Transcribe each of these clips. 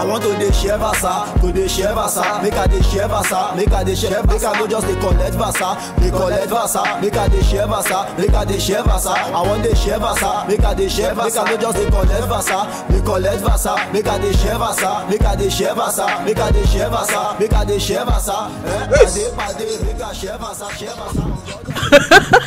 I want to dey share versa, to dey share versa, make I dey share versa, make I dey share, make I no just dey collect versa, dey collect versa, make I dey share versa, make I dey share versa. I want dey share versa, make I dey share versa, make I no just dey collect versa, dey collect versa, make I dey share versa, make I dey share versa, make I dey share versa, make I dey share versa. Eh, pade pade, make I share versa, share versa.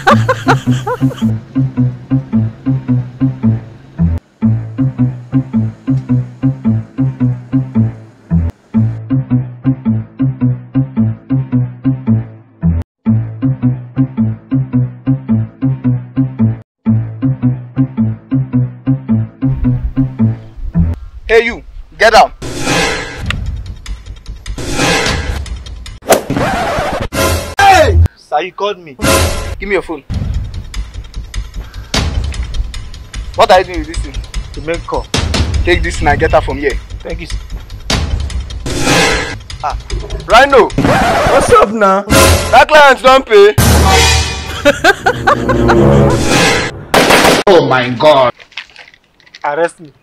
Hey you, get down. Hey! Sir, you called me. Give me your phone. What are you doing with this thing? To make call. Take this thing and get her from here. Thank you. sir. Rhino, What's up now? that client don't pay. Oh my god. Arrest me.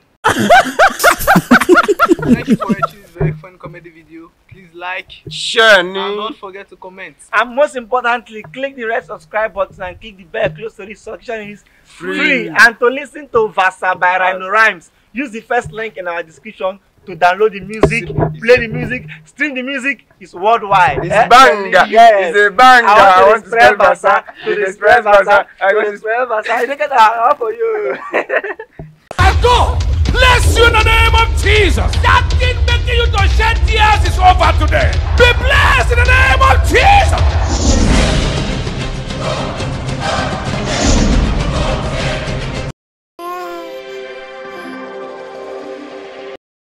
Thank you for watching this very fun comedy video. Please like Sure, and don't forget to comment. And most importantly, click the red subscribe button and click the bell close to this section is free. Free. And to listen to Vasa by Rhino Rhymes, use the first link in our description to download the music, play the music, stream the music. It's worldwide. It's eh? banger. Yes. It's a banger. I want to spell spread Vasa, To to the the spread spread Vasa, I to want the to spread Vasa. I look at that for you. And go! Bless you in the name of Jesus! That thing making you to shed tears is over today! Be blessed!